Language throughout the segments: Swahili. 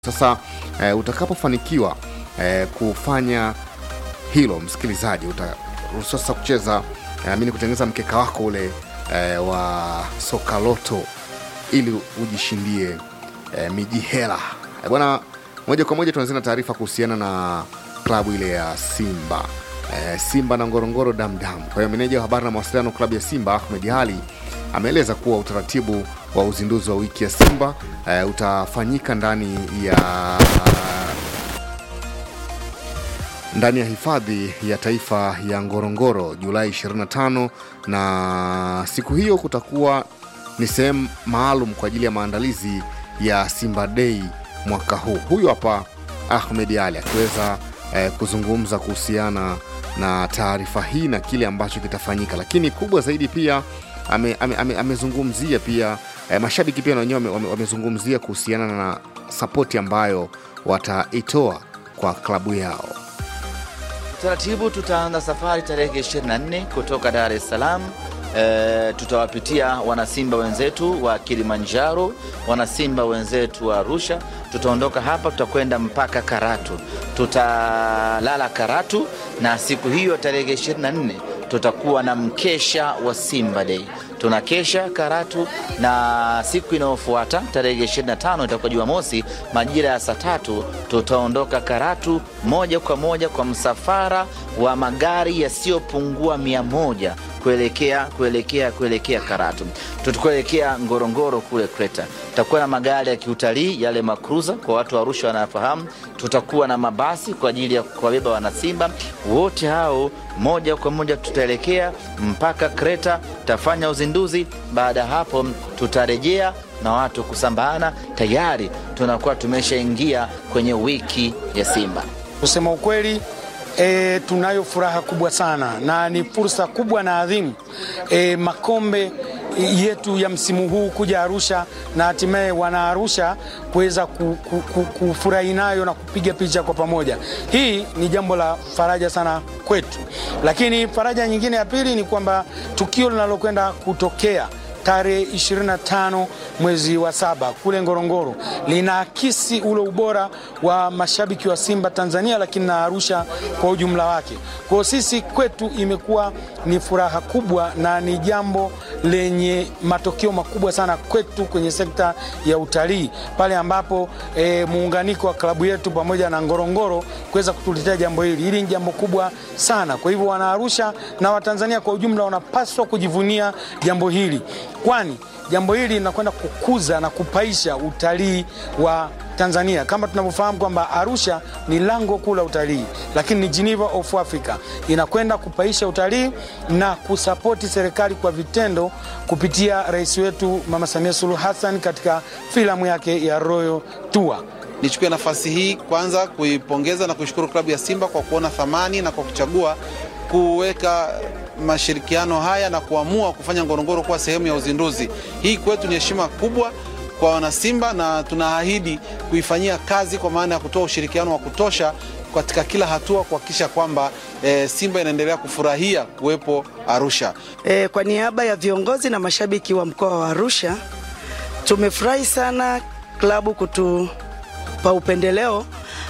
Sasa eh, utakapofanikiwa eh, kufanya hilo, msikilizaji, utaruhusiwa sasa kucheza eh, amini kutengeneza mkeka wako ule eh, wa soka loto ili ujishindie eh, miji hela eh, bwana. Moja kwa moja tuanzia na taarifa kuhusiana na klabu ile ya Simba eh, Simba na Ngorongoro Damdam. Kwa hiyo meneja wa habari na mawasiliano klabu ya Simba Ahmed Ali ameeleza kuwa utaratibu wa uzinduzi wa wiki ya Simba eh, utafanyika ndani ya ndani ya hifadhi ya taifa ya Ngorongoro Julai 25, na siku hiyo kutakuwa ni sehemu maalum kwa ajili ya maandalizi ya Simba Day mwaka huu. Huyu hapa Ahmed Ali akiweza eh, kuzungumza kuhusiana na taarifa hii na kile ambacho kitafanyika, lakini kubwa zaidi pia amezungumzia ame, ame pia eh, mashabiki pia na wenyewe wamezungumzia kuhusiana na sapoti ambayo wataitoa kwa klabu yao. Taratibu tutaanza safari tarehe 24 kutoka Dar es Salaam. E, tutawapitia wanasimba wenzetu wa Kilimanjaro, wanasimba wenzetu wa Arusha. Tutaondoka hapa, tutakwenda mpaka Karatu, tutalala Karatu, na siku hiyo tarehe 24 tutakuwa na mkesha wa Simba Day. Tunakesha Karatu na siku inayofuata tarehe 25 itakuwa Jumamosi majira ya saa tatu tutaondoka Karatu moja kwa moja kwa msafara wa magari yasiyopungua mia moja kuelekea kuelekea kuelekea Karatu. Tutakuelekea Ngorongoro kule Kreta. Tutakuwa na magari ya kiutalii yale makruza, kwa watu wa Arusha wanafahamu. Tutakuwa na mabasi kwa ajili ya kuwabeba wanasimba wote hao, moja kwa moja tutaelekea mpaka Kreta, tutafanya uzinduzi. Baada ya hapo, tutarejea na watu kusambana. Tayari tunakuwa tumeshaingia kwenye wiki ya Simba. Kusema ukweli E, tunayo furaha kubwa sana na ni fursa kubwa na adhimu e, makombe yetu ya msimu huu kuja Arusha na hatimaye wana Arusha kuweza kufurahi nayo na kupiga picha kwa pamoja. Hii ni jambo la faraja sana kwetu, lakini faraja nyingine ya pili ni kwamba tukio linalokwenda kutokea tarehe 25 mwezi wa saba kule Ngorongoro linaakisi ule ubora wa mashabiki wa Simba Tanzania, lakini na Arusha kwa ujumla wake. Kwa hiyo sisi kwetu imekuwa ni furaha kubwa na ni jambo lenye matokeo makubwa sana kwetu kwenye sekta ya utalii pale ambapo e, muunganiko wa klabu yetu pamoja na Ngorongoro kuweza kutuletea jambo hili. Hili ni jambo kubwa sana. Kwa hivyo wana Arusha na Watanzania kwa ujumla wanapaswa kujivunia jambo hili kwani jambo hili linakwenda kukuza na kupaisha utalii wa Tanzania. Kama tunavyofahamu kwamba Arusha ni lango kuu la utalii, lakini ni Geneva of Africa, inakwenda kupaisha utalii na kusapoti serikali kwa vitendo kupitia rais wetu Mama Samia Suluhu Hassan katika filamu yake ya Royal Tour. Nichukue nafasi hii kwanza kuipongeza na kuishukuru klabu ya Simba kwa kuona thamani na kwa kuchagua kuweka mashirikiano haya na kuamua kufanya Ngorongoro kuwa sehemu ya uzinduzi. Hii kwetu ni heshima kubwa kwa wanasimba na tunaahidi kuifanyia kazi kwa maana ya kutoa ushirikiano wa kutosha katika kila hatua kuhakikisha kwamba e, Simba inaendelea kufurahia kuwepo Arusha. E, kwa niaba ya viongozi na mashabiki wa mkoa wa Arusha tumefurahi sana klabu kutupa upendeleo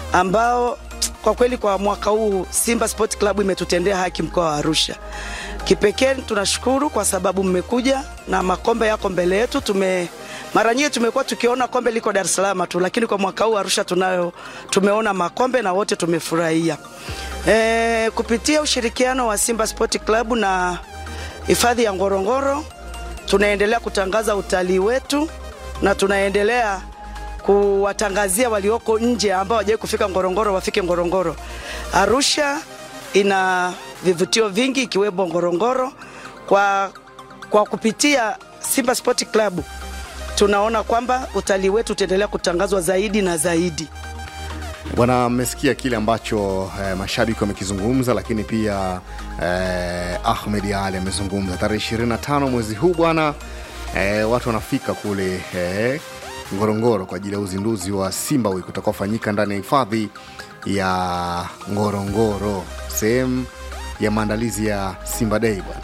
ambao kwa kweli kwa mwaka huu Simba Sport Club imetutendea haki mkoa wa Arusha. Kipekee tunashukuru kwa sababu mmekuja na makombe yako mbele yetu. Tume mara nyingi tumekuwa tukiona kombe liko Dar es Salaam tu, lakini kwa mwaka huu Arusha tunayo tumeona makombe na wote tumefurahia. E, kupitia ushirikiano wa Simba Sport Club na hifadhi ya Ngorongoro tunaendelea kutangaza utalii wetu na tunaendelea kuwatangazia walioko nje ambao hawajawahi kufika Ngorongoro wafike Ngorongoro. Arusha ina vivutio vingi ikiwemo Ngorongoro. Kwa, kwa kupitia Simba Sport Club tunaona kwamba utalii wetu utaendelea kutangazwa zaidi na zaidi. Bwana, mmesikia kile ambacho eh, mashabiki wamekizungumza, lakini pia eh, Ahmed Ali amezungumza. Tarehe 25 mwezi huu bwana, eh, watu wanafika kule eh, Ngorongoro kwa ajili ya uzinduzi wa Simba Week utakaofanyika ndani ya hifadhi ya Ngorongoro, sehemu ya maandalizi ya Simba Day bwana.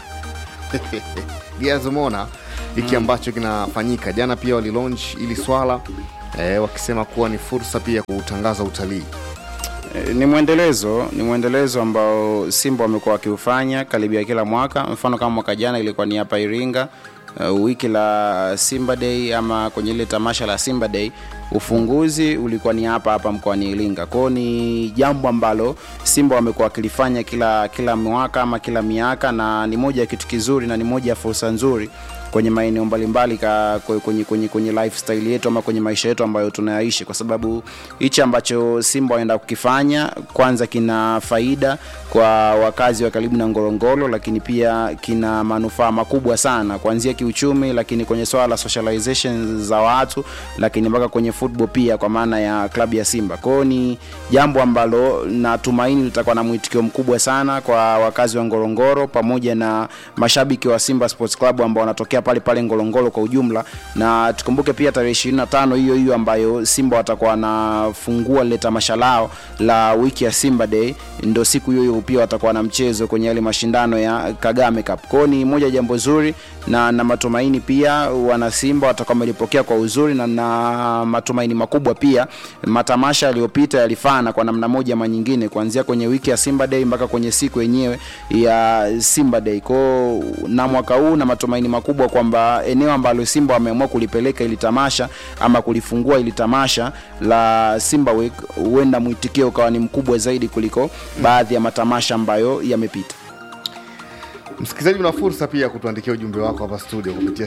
Giaz, umeona hiki ambacho kinafanyika jana, pia walilaunch ili swala eh, wakisema kuwa ni fursa pia kuutangaza utalii. E, ni mwendelezo ni mwendelezo ambao Simba wamekuwa wakiufanya karibia kila mwaka. Mfano kama mwaka jana ilikuwa ni hapa Iringa, uh, wiki la Simba Day ama kwenye ile tamasha la Simba Day, ufunguzi ulikuwa ni hapa hapa mkoani Iringa. Kwao ni jambo ambalo Simba wamekuwa wakilifanya kila kila mwaka ama kila miaka, na ni moja ya kitu kizuri na ni moja ya fursa nzuri kwenye maeneo mbalimbali ka- kwe- kwenye, kwenye, kwenye lifestyle yetu ama kwenye maisha yetu ambayo tunayaishi, kwa sababu hichi ambacho Simba wanaenda kukifanya kwanza kina faida kwa wakazi wa karibu na Ngorongoro, lakini pia kina manufaa makubwa sana kuanzia kiuchumi, lakini kwenye swala la socialization za watu, lakini mpaka kwenye football pia, kwa maana ya klabu ya Simba. Kwa hiyo ni jambo ambalo natumaini litakuwa na mwitikio mkubwa sana kwa wakazi wa Ngorongoro pamoja na mashabiki wa Simba Sports Club ambao wanatokea pale pale Ngorongoro kwa ujumla, na tukumbuke pia tarehe 25 hiyo hiyo ambayo Simba watakuwa wanafungua lile tamasha lao la wiki ya Simba Day, ndo siku hiyo hiyo pia watakuwa na mchezo kwenye yale mashindano ya Kagame Cup. Kwa hiyo ni moja ya jambo zuri na na matumaini pia wana Simba watakuwa wamelipokea kwa uzuri na na matumaini makubwa pia. Matamasha yaliyopita yalifana kwa namna moja ama nyingine, kuanzia kwenye wiki ya Simba Day mpaka kwenye siku yenyewe ya Simba Day. Kwa hiyo na mwaka huu na matumaini makubwa kwamba eneo ambalo Simba wameamua kulipeleka ili tamasha ama kulifungua ili tamasha la Simba Week, huenda mwitikio ukawa ni mkubwa zaidi kuliko baadhi ya matamasha ambayo yamepita. Msikilizaji, una fursa pia ya kutuandikia ujumbe wako hapa studio kupitia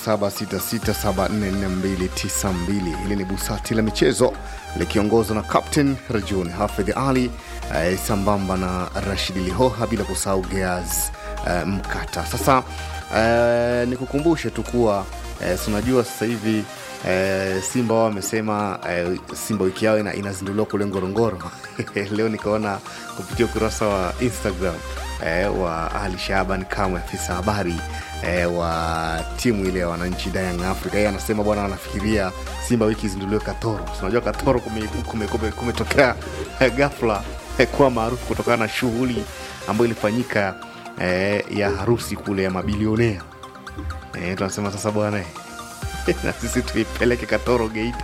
0766744292. Hili ni busati la michezo likiongozwa na Captain Rajun Hafidh Ali eh, sambamba na Rashid Lihoha, bila kusahau Geaz eh, Mkata. Sasa eh, nikukumbushe tu kuwa eh, si unajua sasa hivi eh, Simba wao wamesema eh, Simba wiki yao ina, inazinduliwa kule Ngorongoro. Leo nikaona kupitia ukurasa wa Instagram eh, wa Ali Shaban Kamwe, afisa habari eh, wa timu ile ya wananchi Young Africa. Yeye anasema bwana, anafikiria Simba wiki izinduliwe Katoro. Si Unajua Katoro kumetokea kume, kume, kumetokea, eh, ghafla eh, kuwa maarufu kutokana na shughuli ambayo ilifanyika eh, ya harusi kule ya mabilionea eh, tunasema sasa bwana eh, na sisi tuipeleke Katoro Geita.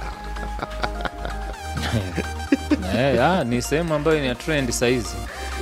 Eh, ah, ni sehemu ambayo ni ya trend saizi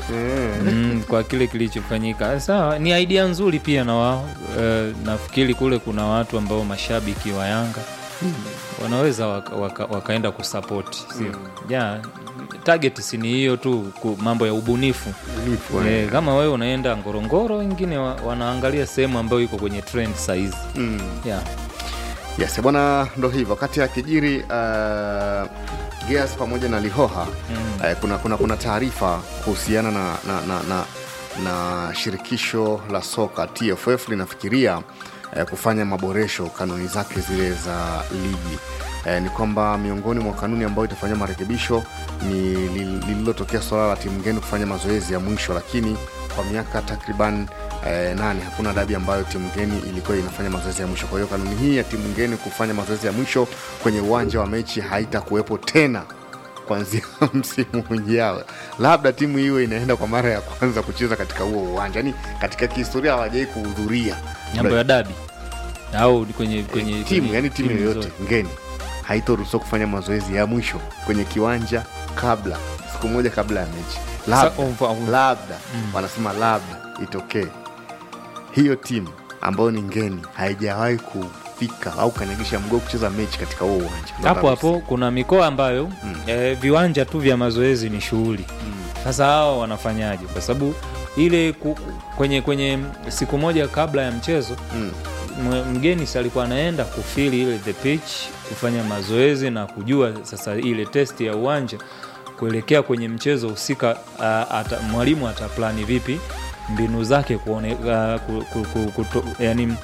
mm, kwa kile kilichofanyika. Sawa, ni idea nzuri pia na wao eh, nafikiri kule kuna watu ambao mashabiki wa Yanga wanaweza waka, waka, wakaenda kusapoti sio ja target si ni hiyo tu ku, mambo ya ubunifu Ubunifu, eh, kama wewe unaenda Ngorongoro, wengine wa, wanaangalia sehemu ambayo iko kwenye trend saizi Mm. yeah. Yes, bwana, ndo hivyo. Kati ya kijiri uh, Geas pamoja na Lihoha mm. uh, kuna, kuna, kuna taarifa kuhusiana na, na, na, na, na shirikisho la soka TFF linafikiria uh, kufanya maboresho kanuni zake zile za ligi. Eh, ni kwamba miongoni mwa kanuni ambayo itafanyia marekebisho ni li- lililotokea suala la timu ngeni kufanya mazoezi ya mwisho, lakini kwa miaka takriban eh, nane hakuna dabi ambayo timu ngeni ilikuwa inafanya mazoezi ya mwisho. Kwa hiyo kanuni hii ya timu ngeni kufanya mazoezi ya mwisho kwenye uwanja wa mechi haitakuwepo tena kuanzia msimu ujao. Labda timu hiyo inaenda kwa mara ya kwanza kucheza katika huo uwanja, yani katika kihistoria hawajai kuhudhuria mambo ya dabi au kwenye, kwenye, timu kwenye yani timu yoyote zote. ngeni haitoruhusiwa kufanya mazoezi ya mwisho kwenye kiwanja kabla siku moja kabla ya mechi labda, Sa- umfa- labda wanasema labda itokee hiyo timu ambayo ni ngeni haijawahi kufika au kanyagisha mguu kucheza mechi katika huo uwanja hapo hapo kuna mikoa ambayo eh, viwanja tu vya mazoezi ni shughuli sasa hao wanafanyaje kwa sababu ile ku, kwenye kwenye siku moja kabla ya mchezo Mm. mwe- mgeni si alikuwa anaenda kufili ile the pitch kufanya mazoezi na kujua sasa ile test ya uwanja kuelekea kwenye mchezo husika uh, ata, mwalimu ataplani vipi mbinu zake kuone, uh, ku, ku, ku, kuto, yani,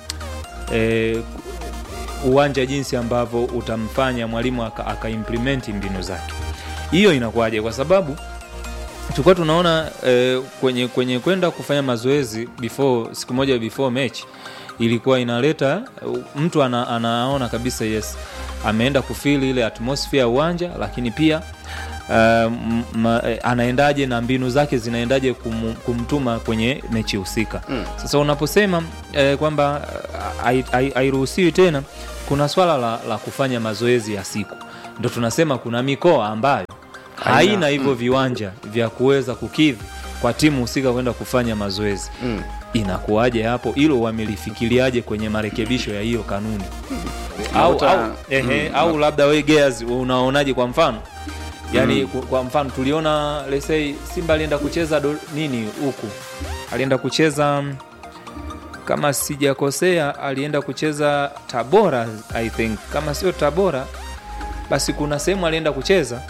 eh, uwanja jinsi ambavyo utamfanya mwalimu aka, akaimplimenti mbinu zake hiyo inakuwaje kwa sababu tulikuwa tunaona eh, kwenye kwenye kwenda kufanya mazoezi before siku moja before match ilikuwa inaleta uh, mtu ana, anaona kabisa yes ameenda kufili ile atmosphere ya uwanja lakini pia uh, m- ma, eh, anaendaje na mbinu zake zinaendaje kum, kumtuma kwenye mechi husika mm. sasa unaposema eh, kwamba eh, hai- hai- hairuhusiwi tena kuna swala la, la kufanya mazoezi ya siku ndo tunasema kuna mikoa ambayo haina hivyo viwanja vya kuweza kukidhi kwa timu husika kwenda kufanya mazoezi Mm. inakuwaje hapo hilo wamelifikiriaje kwenye marekebisho ya hiyo kanuni au, Nauta- au, ehe, au labda we Gears unaonaje kwa mfano yaani kwa- kwa mfano tuliona let's say simba alienda kucheza do, nini huku alienda kucheza mm, kama sijakosea alienda kucheza tabora i think kama sio tabora basi kuna sehemu alienda kucheza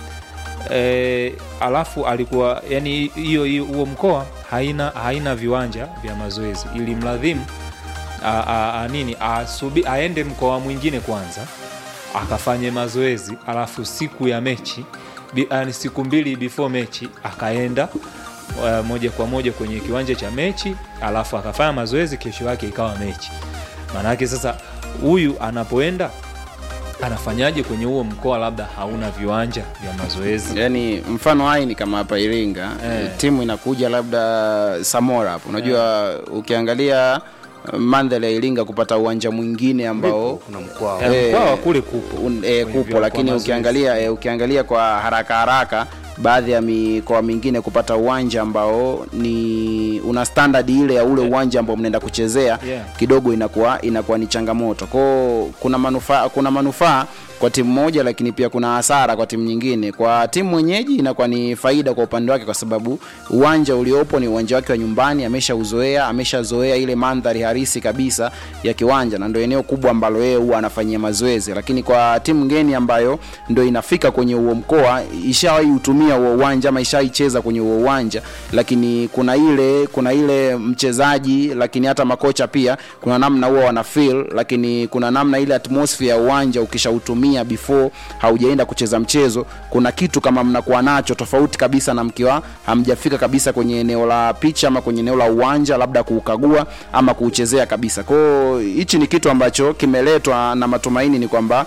e, alafu alikuwa yani hiyo hiyo- huo mkoa haina haina viwanja vya mazoezi ili mladhimu a, a, a, nini asubi, aende mkoa mwingine kwanza akafanye mazoezi alafu siku ya mechi bi, yani siku mbili before mechi akaenda uh, moja kwa moja kwenye kiwanja cha mechi alafu akafanya mazoezi kesho yake ikawa mechi maanake sasa huyu anapoenda anafanyaje kwenye huo mkoa labda hauna viwanja vya mazoezi yani mfano hai ni kama hapa iringa Eh. timu inakuja labda samora hapo unajua ukiangalia uh, mandhari ya iringa kupata uwanja mwingine ambao kuna mkoa Eh, Eh, mkoa wa kule kupo un, e, Kwenye kupo vya- lakini kwa mazoezi. ukiangalia e, ukiangalia kwa haraka haraka baadhi ya mikoa mingine kupata uwanja ambao ni una standard ile ya ule uwanja ambao mnaenda kuchezea Yeah. kidogo inakuwa inakuwa ni changamoto kwao kuna manufaa kuna manufaa kwa timu moja lakini pia kuna hasara kwa timu nyingine kwa timu mwenyeji inakuwa ni faida kwa upande wake kwa sababu uwanja uliopo ni uwanja wake wa nyumbani ameshauzoea ameshazoea ile mandhari harisi kabisa ya kiwanja na ndio eneo kubwa ambalo yeye huwa anafanyia mazoezi lakini kwa timu ngeni ambayo ndio inafika kwenye huo mkoa ishawahi utumia huo uwanja ama ishaicheza kwenye huo uwanja lakini kuna ile kuna ile mchezaji lakini hata makocha pia kuna namna huwa wana feel lakini kuna namna ile atmosphere ya uwanja ukishautumia before haujaenda kucheza mchezo kuna kitu kama mnakuwa nacho tofauti kabisa na mkiwa hamjafika kabisa kwenye eneo la picha ama kwenye eneo la uwanja labda kuukagua ama kuuchezea kabisa kwao hichi ni kitu ambacho kimeletwa na matumaini ni kwamba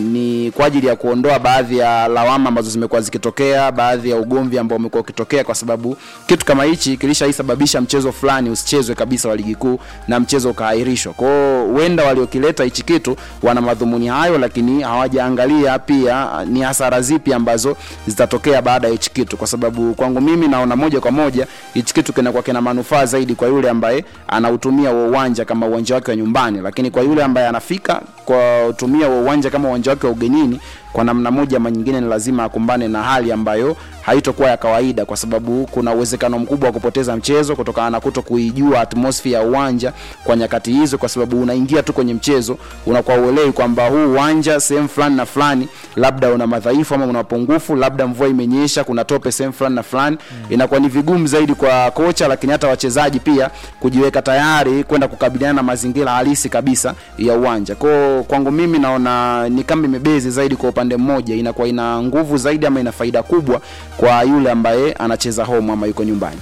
ni kwa ajili ya kuondoa baadhi ya lawama ambazo zimekuwa zikitokea baadhi ya ugomvi ambao umekuwa ukitokea kwa sababu kitu kama hichi kilishaisababisha mchezo fulani usichezwe kabisa wa ligi kuu na mchezo ukaahirishwa kwao huenda waliokileta hichi kitu wana madhumuni hayo lakini hawajaangalia pia ni hasara zipi ambazo zitatokea baada ya hichi kitu kwa sababu kwangu mimi naona moja kwa moja hichi kitu kinakuwa kina manufaa zaidi kwa yule ambaye anautumia huo uwanja kama uwanja wake wa nyumbani lakini kwa yule ambaye anafika kwa kutumia huo uwanja kama uwanja wake wa ugenini kwa namna moja ama nyingine ni lazima akumbane na hali ambayo haitokuwa ya kawaida kwa sababu kuna uwezekano mkubwa wa kupoteza mchezo kutokana na kuto kuijua atmosphere ya uwanja kwa nyakati hizo kwa sababu unaingia tu kwenye mchezo unakuwa uelewi kwamba huu uwanja sehemu fulani na fulani labda una madhaifu ama una pungufu labda mvua imenyesha kuna tope sehemu fulani na fulani mm. inakuwa ni vigumu zaidi kwa kocha lakini hata wachezaji pia kujiweka tayari kwenda kukabiliana na mazingira halisi kabisa ya uwanja kwao kwangu mimi naona ni kama imebezi zaidi kwa upande mmoja inakuwa ina nguvu zaidi ama ina faida kubwa kwa yule ambaye anacheza home ama yuko nyumbani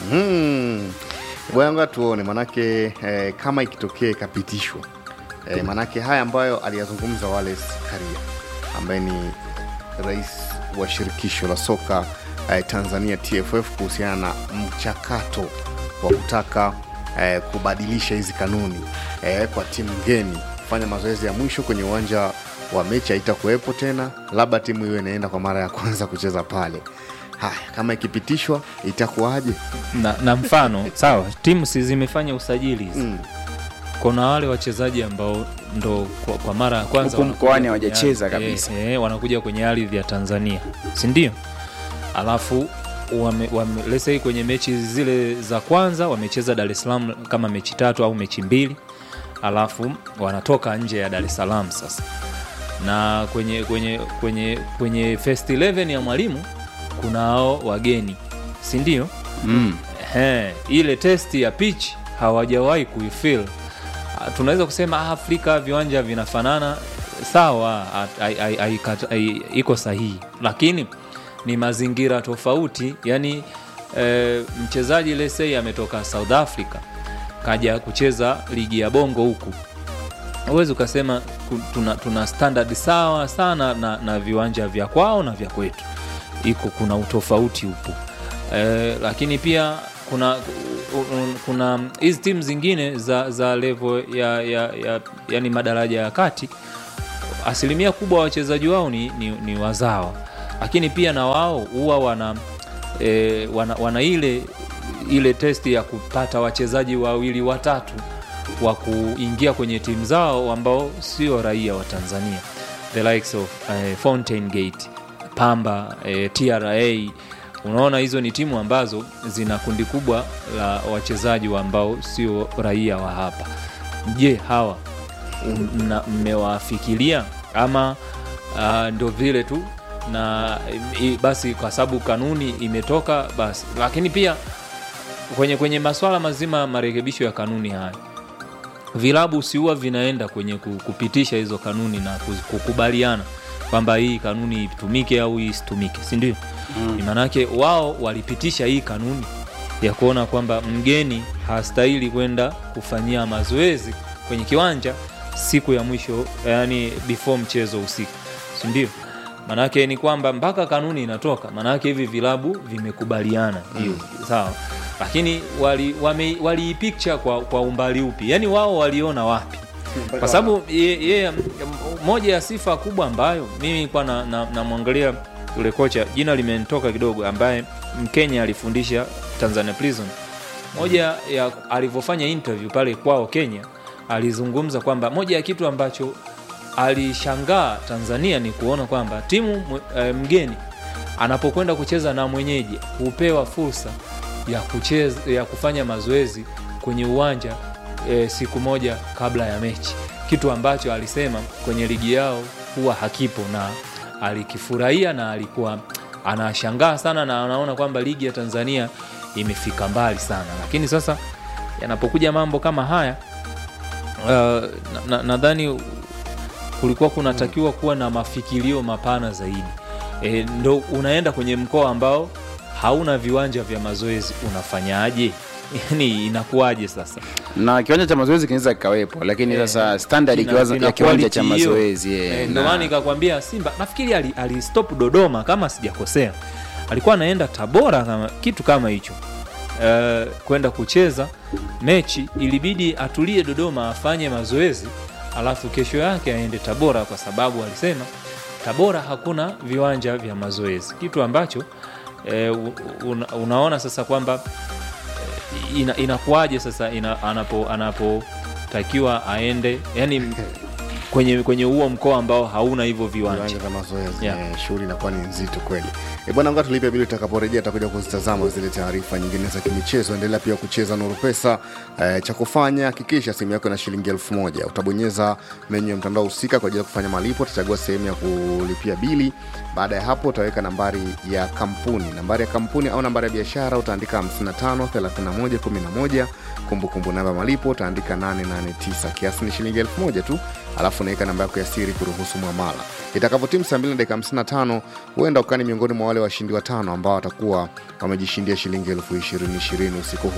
Mhm. bwanga tuone manake eh, kama ikitokea ikapitishwa eh, manake haya ambayo aliyazungumza Wallace Karia ambaye ni rais wa shirikisho la soka eh, Tanzania TFF kuhusiana na mchakato wa kutaka eh, kubadilisha hizi kanuni eh, kwa timu ngeni kufanya mazoezi ya mwisho kwenye uwanja wa mechi haitakuwepo tena, labda timu hiyo inaenda kwa mara ya kwanza kucheza pale. Haya, kama ikipitishwa itakuwaje? na, na mfano sawa timu si zimefanya usajili hizi Mm. kuna wale wachezaji ambao ndo kwa, kwa mara ya kwanza Huku wanakuja mkoani kwenye hawajacheza ardhi- kabisa. eh, eh, wanakuja kwenye ardhi ya tanzania sindio alafu wame, wame, let's say kwenye mechi zile za kwanza wamecheza dar es salaam kama mechi tatu au mechi mbili alafu wanatoka nje ya dar es salaam sasa na kwenye kwenye kwenye kwenye first 11 ya mwalimu kunao wageni sindio mm. Ehe, ile testi ya pitch hawajawahi kuifil Ah, tunaweza kusema ah, afrika viwanja vinafanana sawa ah, ai- ai- ai- kat- ai- iko sahihi lakini ni mazingira tofauti yani eh, mchezaji lesei ametoka south africa kaja kucheza ligi ya bongo huku huwezi ukasema ku- tuna, tuna standard sawa sana na, na viwanja vya kwao na vya kwetu iko kuna utofauti upo e, lakini pia kuna u- u- kuna hizi timu zingine za za level ya, ya, ya yani madaraja ya kati asilimia kubwa wachezaji wao ni, ni, ni wazawa lakini pia na wao huwa wana, e, wana, wana ile ile testi ya kupata wachezaji wawili watatu wa kuingia kwenye timu zao ambao sio raia wa tanzania the likes of eh, fountain gate pamba eh, tra unaona hizo ni timu ambazo zina kundi kubwa la wachezaji wa ambao sio raia wa hapa je hawa mna- mmewafikiria ama uh, ndo vile tu na i, basi kwa sababu kanuni imetoka basi lakini pia kwenye kwenye maswala mazima ya marekebisho ya kanuni haya vilabu sihuwa vinaenda kwenye ku- kupitisha hizo kanuni na ku- kukubaliana kwamba hii kanuni itumike au hii isitumike sindio mm. maanake wao walipitisha hii kanuni ya kuona kwamba mgeni hastahili kwenda kufanyia mazoezi kwenye kiwanja siku ya mwisho yani before mchezo usiku sindio maanake ni kwamba mpaka kanuni inatoka maanake hivi vilabu vimekubaliana hiyo sawa lakini waliipicha wali waliipicha kwa, kwa umbali upi yani wao waliona wapi kwa sababu ye, ye, moja ya sifa kubwa ambayo mimi nilikuwa namwangalia na, namwangalia yule kocha jina limenitoka kidogo ambaye mkenya alifundisha tanzania prison moja ya alivyofanya interview pale kwao kenya alizungumza kwamba moja ya kitu ambacho alishangaa tanzania ni kuona kwamba timu mw- eh, mgeni anapokwenda kucheza na mwenyeji hupewa fursa ya kucheza, ya kufanya mazoezi kwenye uwanja e, siku moja kabla ya mechi kitu ambacho alisema kwenye ligi yao huwa hakipo na alikifurahia na alikuwa anashangaa sana na anaona kwamba ligi ya tanzania imefika mbali sana lakini sasa yanapokuja mambo kama haya uh, nadhani na, nadhani kulikuwa kunatakiwa kuwa na mafikirio mapana zaidi e, ndo unaenda kwenye mkoa ambao hauna viwanja vya mazoezi unafanyaje yani inakuwaje sasa na kiwanja cha mazoezi kinaweza kikawepo lakini Eh, sasa standard kina- kiwaza- kina ya kiwanja cha quality hiyo. mazoezi eh, Eh, ndo na- maana nikakwambia simba nafikiri ali- alistop dodoma kama sijakosea alikuwa anaenda tabora kama kitu kama hicho uh, kwenda kucheza mechi ilibidi atulie dodoma afanye mazoezi alafu kesho yake aende tabora kwa sababu alisema tabora hakuna viwanja vya mazoezi kitu ambacho eh, u- una, unaona sasa kwamba eh, ina, inakuwaje sasa ina, anapo anapotakiwa aende yani kwenye kwenye huo mkoa ambao hauna hivyo viwanja viwanja vya mazoezi Yeah. yeah. shughuli inakuwa ni nzito kweli e bwana nga tulipe bili tutakaporejea tutakuja kuzitazama zile taarifa nyingine za kimichezo endelea pia kucheza nuru pesa e, cha kufanya hakikisha simu yako ina shilingi elfu moja utabonyeza menyu ya mtandao husika kwa ajili ya kufanya malipo utachagua sehemu ya kulipia bili baada ya hapo utaweka nambari ya kampuni nambari ya kampuni au nambari ya biashara utaandika 55 31 11 kumbukumbu namba ya malipo utaandika 889 kiasi ni shilingi elfu moja tu alafu unaweka namba yako ya siri kuruhusu mwamala itakapotimu saa 2 na dakika 55 huenda ukani miongoni mwa wale washindi watano ambao watakuwa wamejishindia shilingi elfu ishirini ishirini usiku huu